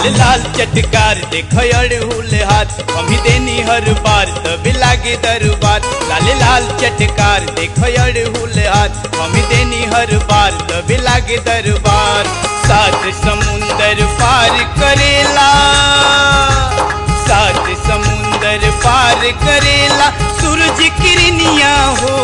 लाल लाल चटकार देखो अड़हुल हाथ हम देनी हर बार तब लागे दरबार लाल लाल चटकार देखो अड़हुल हाथ हम देनी हर बार तब लागे दरबार सात समुंदर पार करेला सात समुंदर पार करेला सूरज किरनिया हो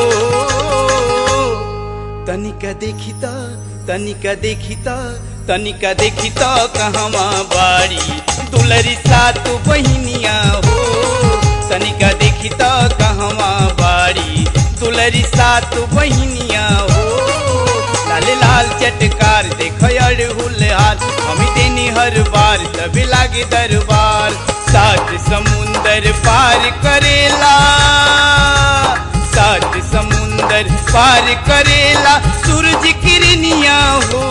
तनिका देखिता तनिका देखिता तनिका देखिता कहवा बाड़ी दुलरी सात बहिनिया हो तनिका देखिता कहवा बाड़ी दुलरी सात बहिनिया हो लाल लाल चटकार देख अड़हुल हाथ हम देनी हर बार तब लागे दरबार सात समुंदर पार करेला सात समुंदर पार करेला सूरज किरनिया हो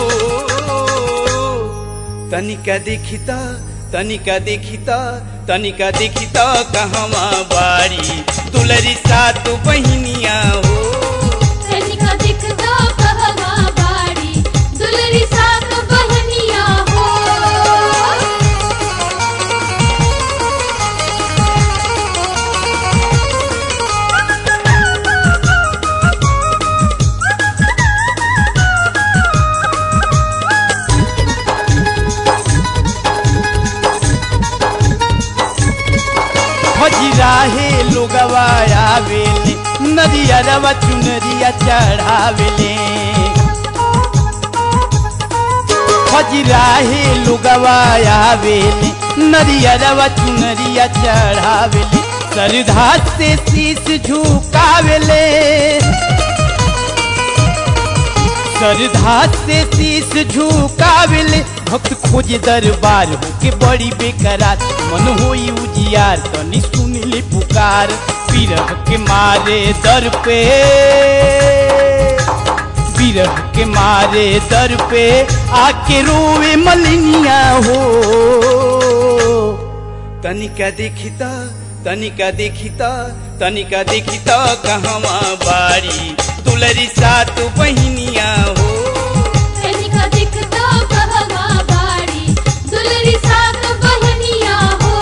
तनिका देखिता तनिका देखिता तनिका देखिता कहवा बाड़ी दुलरी सात बहिनिया हो तनिका दिखता कहवा बाड़ी दुलरी सात बहनिया हो हजिराहे लोगवा आवेले नदिया रवा चुनरिया चढ़ावेले हजिराहे लोगवा आवेले नदिया रवा चुनरिया चढ़ावेले सरधा से शीश झुकावेले सरधा से शीश झुकावेले भक्त खोजे दरबार होके बड़ी बेकरार मन होई उजियार तनी सुनले पुकार विरह के मारे दर पे विरह के मारे दर पे आके रोवे मलिनिया हो तनिका देखिता तनिका देखिता तनिका देखिता कहवा बाड़ी दुलरी सात बहिनिया हो तनिका दिखता कहवा बाड़ी दुलरी सात बहनिया हो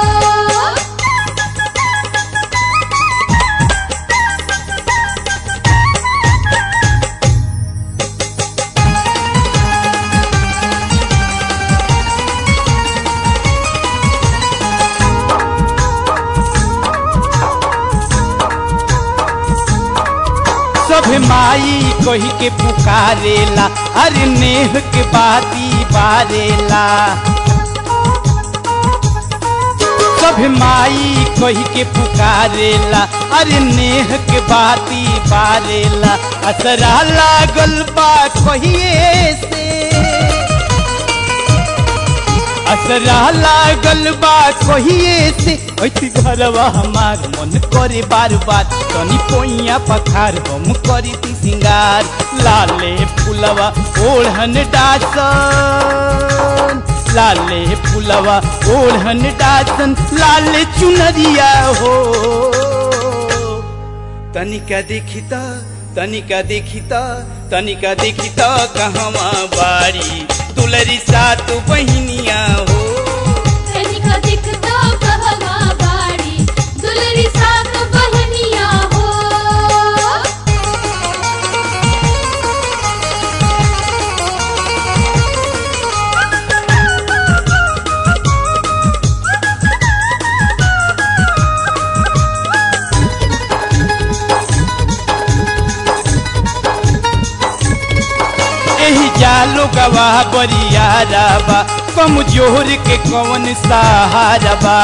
सब माई कही के पुकारेला अरे नेह के बाती बारेला सब माई कही के पुकारेला अरे नेह के बाती बारेला असरा लागल बा कहिए से असरा लागल बा कहिए से ऐती घरवा हमार मन करे बार बार तनी पोइया पखार हम करी ती सिंगार लाले फुलवा ओढ़न डासन लाले फुलवा ओढ़न डासन लाले चुनरिया हो तनिका देखिता तनिका देखिता तनिका देखिता कहवा बाड़ी दुलरी सात बहिनिया हो तनिका दिखता कहवा बाड़ी दुलरी सात बहनिया हो एही जालो गवाह बरियारा बा कमजोर के कौन सहारा बा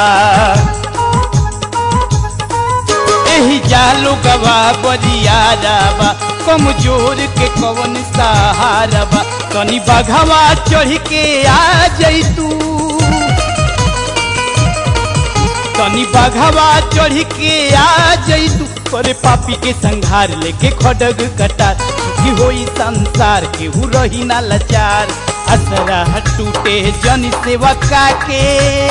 एही जालो गवाह बरियारा बा कमजोर के कौन सहारा बा तनी बघवा चढ़ के आ जैतू तनी बघवा चढ़ के आ जैतू पर पापी के संघार लेके खडग कटार सुखी होई संसार केहू रही ना लाचार असरा टूटे जन सेवका के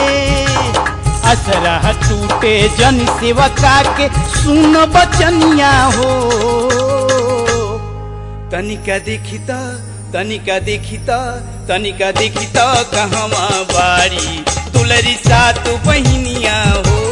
असरा टूटे जन सेवका के सुन बचनिया हो तनिका देखिता तनिका देखी त तनिका देखी त कहवा बाड़ी दुलरी सात बहिनिया हो